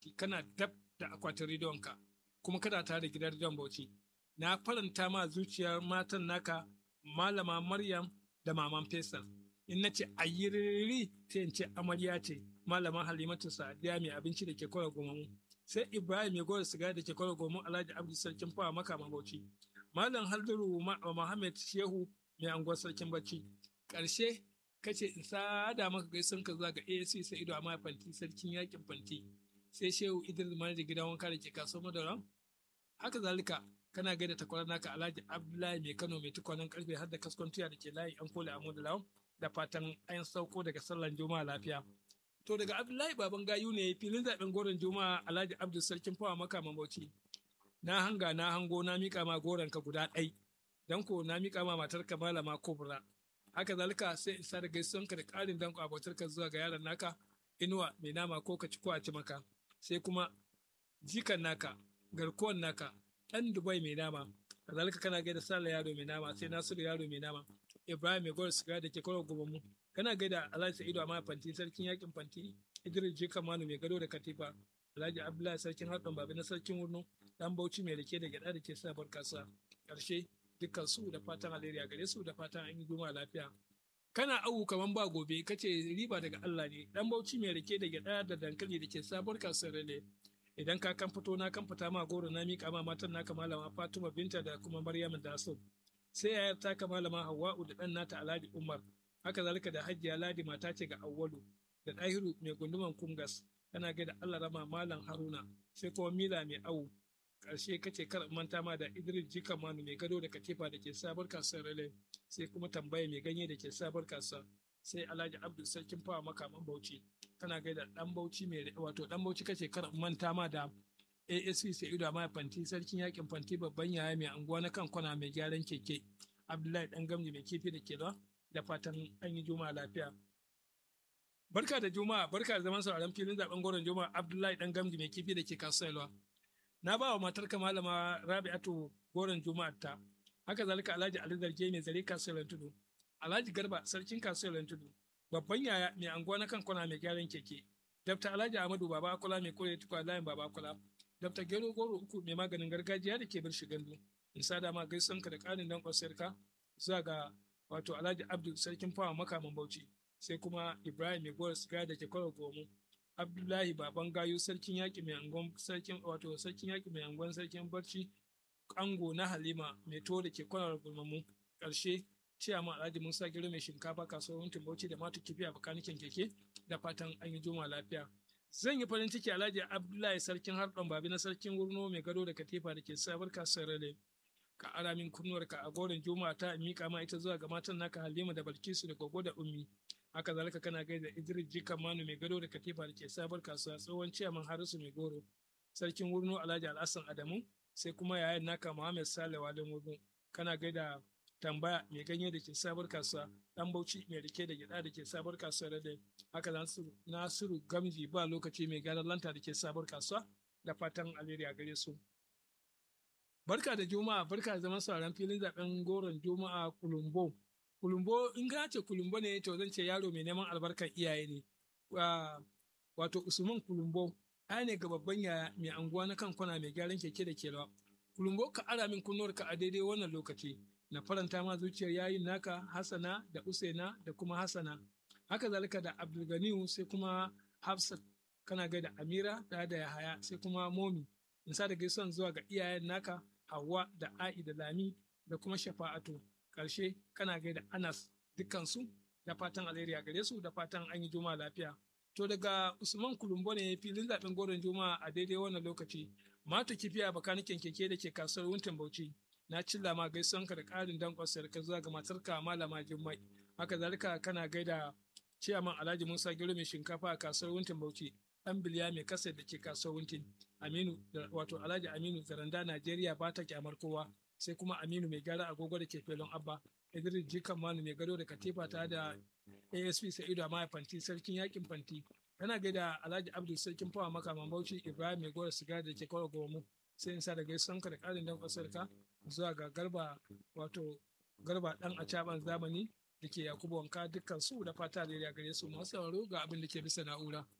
fanti kana dab da akwatin rediyonka kuma kana tare da gidan rediyon bauchi na faranta ma zuciyar matan naka malama maryam da maman faisal in na ce ayyiriri sai in ce amarya ce malama halimatu sadiya mai abinci da ke kwara gomamu sai ibrahim mai gora siga da ke kwara gomamu alhaji abdu sarkin fawa maka bauchi malam halduru muhammad shehu mai anguwar sarkin bacci ƙarshe kace in sada maka gaisun ka zuwa ga ASC sai ido amma fanti sarkin yakin fanti sai shehu idris manajan gidan wanka da ke kasuwar madara haka zalika kana gaida takwarar naka alhaji abdullahi mai kano mai tukwanen karfe har da kaskon tuya da ke layi an kole a lawan da fatan an sauko daga sallan juma'a lafiya to daga abdullahi baban gayu ne filin zaben goron juma'a alhaji abdul sarkin fawa maka mamauci na hanga na hango na mika ma goron ka guda ɗai dan ko na mika ma matar ka malama kubra haka zalika sai isa da gaisuwan ka da ƙarin danko abotar ka zuwa ga yaron naka inuwa mai nama ko ka ci ko a ci maka sai kuma jikan naka garkuwan naka ɗan dubai mai nama kazalika kana gaida sala yaro mai nama sai nasiru yaro mai nama ibrahim mai gwar siga da ke kawo mu kana gaida alhaji sa'idu amma fanti sarkin yakin fanti idris jikan manu mai gado da katifa alhaji abdullahi sarkin haɗin babi na sarkin wurno dan bauchi mai rike da gyaɗa da ke sabar kasa ƙarshe dukkan su da fatan alheri a gare su da fatan an yi goma lafiya kana awu kaman ba gobe kace riba daga Allah ne dan bauchi mai rike da gyaɗa da dankali da ke sabar kasuwar rale idan ka kan fito na kan fita ma goro na miƙa ma matan naka malama Fatima binta da kuma Maryam da Asad sai yayar taka malama Hawwa'u da ɗan nata Alhaji Umar haka zalika da Hajjiya Ladi mata ce ga Awwalu da Dahiru mai gunduman Kungas kana ga da Allah rama malam Haruna sai kuma Mila mai awu karshe kace kar manta ma da Idris Jika Manu mai gado da katifa da ke sabar kasuwar Rale sai kuma tambaya mai ganye da ke sabar kasuwa sai Alhaji Abdul Sarkin Fawa makaman Bauchi kana gaida dan Bauchi mai wato dan Bauchi kace kar manta ma da ASC sai ido ma fanti sarkin yakin fanti babban yaya mai anguwa na kan kwana mai gyaran keke Abdullahi dan gamji mai kifi da ke da fatan an yi juma'a lafiya Barka da Juma'a, barka da zaman sauraron filin zaben goron Juma'a Abdullahi dan gamji mai kifi da ke kasuwa Na ba wa matarka malama Rabi'atu goron Juma'a ta. Haka zalika Alhaji Ali Zarge mai zare kasuwar Tudu. Alhaji Garba sarkin kasuwar Tudu. Babban yaya mai anguwa na kan kwana mai gyaran keke. Dr. Alhaji Ahmadu Baba Akula mai kore tukwa layin Baba Akula. Dr. Gero Goro uku mai maganin gargajiya da ke bar gandu. In sada ma gaisuwanka da ƙarin dan kwasarka zuwa ga wato Alhaji Abdul sarkin fawa makaman Bauchi. Sai kuma Ibrahim mai gowar siga da ke kwaro gomu. Abdullahi Baban Gayu sarkin yaƙi mai angon sarkin wato sarkin yaƙi mai angon sarkin barci ango na Halima mai to da ke kwanar gulmamu ƙarshe ciyama Alhaji Musa Gero mai shinkafa kasuwar Wuntin Bauchi da matu kifi a bakanikin keke da fatan an yi juma lafiya. Zan yi farin ciki Alhaji Abdullahi sarkin harɗon babi na sarkin wurno mai gado da katifa da ke sabar kasuwar Rale. Ka ara min kunnuwarka a goron juma'a ta miƙa ma ita zuwa ga matan naka Halima da Balkisu da Gogo da Ummi. haka zalika kana gaida Idris Jikan Manu mai gado da katifa da ke sabar kasuwa tsohon ciyaman Harisu mai goro sarkin wurno Alhaji Alhassan Adamu sai kuma yayan naka Muhammad Sale Walin wurno kana gaida tambaya mai ganye da ke sabar kasuwa dan Bauchi mai rike da gida da ke sabar kasuwa da haka Nasiru Gamji ba lokaci mai gyaran lanta da ke sabar kasuwa da fatan alheri a gare su Barka da Juma'a, barka da zaman sauran filin zaben goron Juma'a Kulumbo. Kulumbo in ka ce kulumbo ne to zan ce yaro mai neman albarkar iyaye ne. Wato Usman Kulumbo ɗaya ne ga babban yaya mai anguwa na kan kwana mai gyaran keke da kelawa. Kulumbo ka ara min kunnuwarka a daidai wannan lokaci. Na faranta ma zuciyar yayin naka Hassana da Usaina da kuma Hassana. Haka zalika da Abdulganiyu sai kuma Hafsat kana ga da Amira da da Yahaya sai kuma Momi. In sa da gaisuwan zuwa ga iyayen naka Hauwa da A'i da Lami da kuma Shafa'atu. Ƙarshe kana gaida Anas dukkansu da fatan alheri a gare su da fatan an yi juma'a lafiya. To daga Usman Kulumbo ne filin zaɓen goron juma'a a daidai wannan lokaci. Mata kifiya bakanikin keke da ke kasuwar Wuntin Bauchi. Na cilla ma gaisuwanka da ƙarin danƙon sarka zuwa ga matarka Malama Jummai. Haka zalika kana gaida Ciyaman Alhaji Musa Gero mai shinkafa a kasuwar Wuntin Bauchi. Ɗan biliya mai kasa da ke kasuwar Wuntin. Aminu wato Alhaji Aminu Zaranda Najeriya ba ta kyamar kowa. sai kuma Aminu mai gyara agogo da ke felon Abba, Idris Jikan Manu mai gado da katifa ta da ASP Sa'idu Amaya Fanti sarkin yakin Fanti. Kana gaida Alhaji Abdul sarkin fawa makaman Bauchi Ibrahim mai gora siga da ke kawo gomu sai in sa da gaisuwanka da ƙarin dan ƙasarka zuwa ga garba wato garba ɗan a caban zamani da ke Yakubu Wanka dukkan su da fata da ya gare su masu sauraro ga abin da ke bisa na'ura.